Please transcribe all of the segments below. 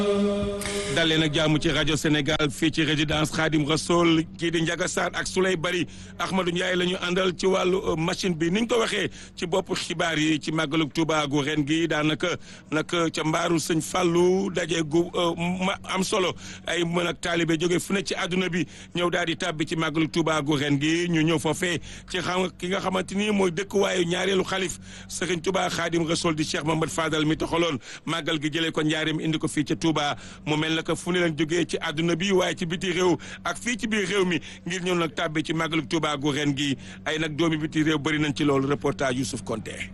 dalee nag jàmm ci rajo Sénégal fii ci résidence Khadim Rassoul kii di Ndiaga Sarr ak Souley Bari Ahmadou Ndiaye la ñu àndal ci wàllu machine bi niñ ko waxee ci bopp xibaar yi ci màggalu Touba gu ren gi daanaka nag ca mbaaru sëñ Fallou daje gu ma am solo ay mën ak taalibe jóge fu ne ci àdduna bi ñëw daal di tàbbi ci màggalu Touba gu ren gi ñu ñëw foofee ci xam ki nga xamante ni mooy dëkkuwaayu ñaareelu xalif Serigne Touba Khadim Rassoul di Cheikh Mamadou Fadal mi taxaloon màggal gi jëlee ko njaareem indi ko fii ca Touba mu mel naka fu ne leen jógee ci àdduna bi waaye ci biti réew ak fii ci biir réew mi ngir ñëw nag tàbbi ci màggalu Touba gu ren gi ay nag doomi biti réew bëri nañ ci loolu reportage Youssouf Konté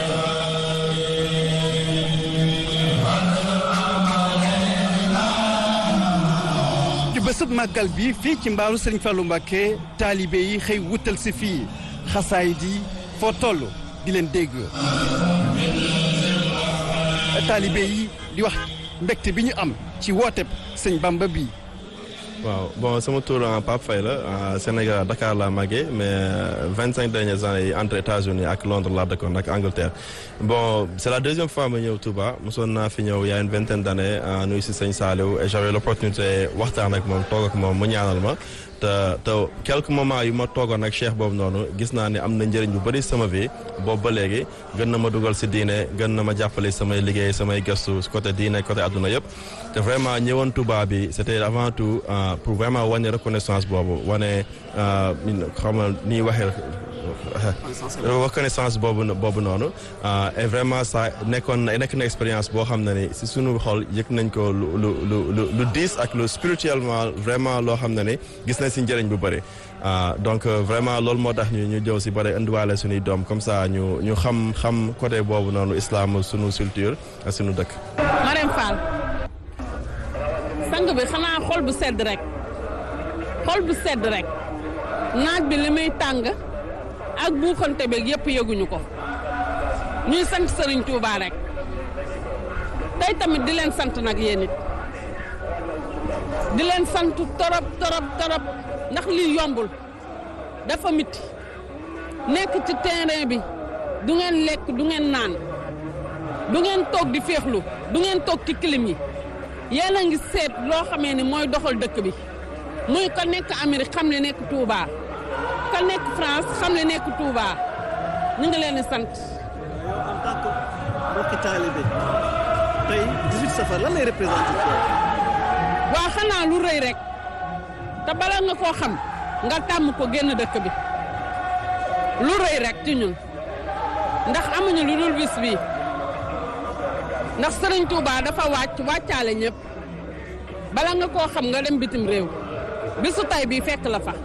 ci bésub màggal bi fii ci mbaaru Sëriñ Fallou Mbacké taalibe yi xëy wutal si fii xasaay di foo toll di leen dégg taalibe yi di wax mbégte bi ñu am ci wooteb sëñ Bamba bi waaw bon sama tour en Pape Faye la Sénégal Dakar laa màggee mais vingt cinq dernières années yi entre États-Unis ak Londres laa dëkkoon ak Angleterre bon c' est la deuxième fois ma ñëw Touba mosoon naa fi ñëw y a une vingtaine d' années nuyu si sëñ Saliou et j'avais l' opportunité waxtaan ak moom toog ak moom mu ñaanal ma te te quelques moments yu ma toogoon ak cheikh boobu noonu gis naa ne am na njëriñ bu bëri sama vie boobu ba léegi gën na ma dugal si diine gën na ma jàppale samay liggéey samay gëstu côté diine côté adduna yëpp te vraiment ñëwoon Touba bi c' était avant tout pour vraiment wane reconnaissance boobu wane xam nga ni waxee reconnaissance boobu boobu noonu et vraiment ça nekkoon nekk na expérience boo xam ne ni si sunu xol yëg nañ ko lu lu lu lu diis ak lu spirituellement vraiment loo xam ne ni gis nañ si njëriñ bu bëri donc vraiment loolu moo tax ñu ñu jëw si bëri indiwaale suñuy doom comme ça ñu ñu xam xam côté boobu noonu islam sunu culture ak sunu dëkk. Marème Fall sang bi xanaa xol bu sedd rek xol bu sedd rek naaj bi li muy tàng. ak buuxante beeg yëpp yëguñu ko ñuy sant Serigne Touba rek tey tamit di leen sant nag yéen it di leen sant torop torop torop ndax lii yombul dafa miti nekk ci terrain bi du ngeen lekk du ngeen naan du ngeen toog di féexlu du ngeen toog ci clim yi yéen a ngi seet loo xamee ni mooy doxal dëkk bi muy ko nekk Amérique xam ne nekk Touba. ka nekk France xam ne nekk Touba ñu ngi leen di sant. yow en tant que mbokki taalibe tey 18 safar lan lay représenté. waa xanaa lu rëy rek te bala nga koo xam nga tàmm ko génn dëkk bi lu rëy rek ci ñun ndax amuñu lu dul bis bi ndax Serigne Touba dafa wàcc wàccaale ñëpp bala nga koo xam nga dem bitim réew bisu tay bii fekk la fa.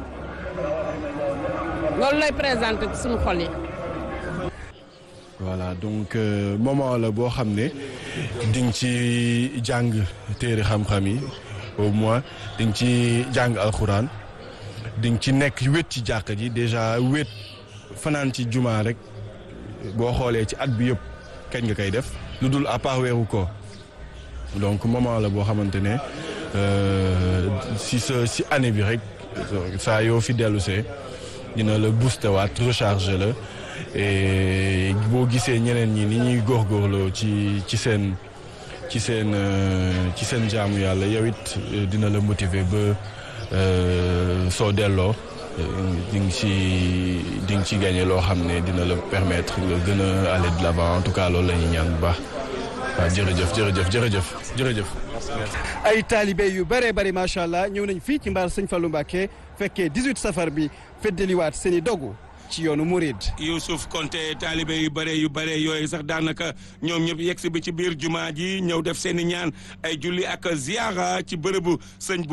loolu lay présenté ci suñu xol yi. voilà donc moment la boo xam ne di nga ci jàng téere xam-xam yi au moins di nga ci jàng alxuraan di nga ci nekk wét ci jàkka ji déjà wét fanaan ci juma rek boo xoolee ci at bi yëpp kañ nga koy def lu dul à part weeru ko donc moment la boo xamante ne si sa si année bi rek saa yoo fi dellu see dina la booster waat recharger la et boo gisee ñeneen ñi ni ñuy góorgóorloo ci ci seen ci seen ci seen jaamu yàlla yow it dina la motiver ba soo delloo di nga ci di nga ci gagné loo xam ne dina la permettre nga gën a aller de l'avant en tout cas loolu la ñuy ñaan bu baax waaw jërëjëf jërëjëf jërëjëf jërëjëf. ay taalibe yu bëree bëri macha allah ñëw nañ fii ci mbaar sëñ Fallou Mbacké fekkee 18 safar bi feddaliwaat seen i dogu ci yoonu Mouride. Youssouf Konté taalibe yu bare yu bare yooyu sax daanaka ñoom ñëpp yegg si bi ci biir jumaa ji ñëw def seen i ñaan ay julli ak ziara ci bërëbu sëñ bu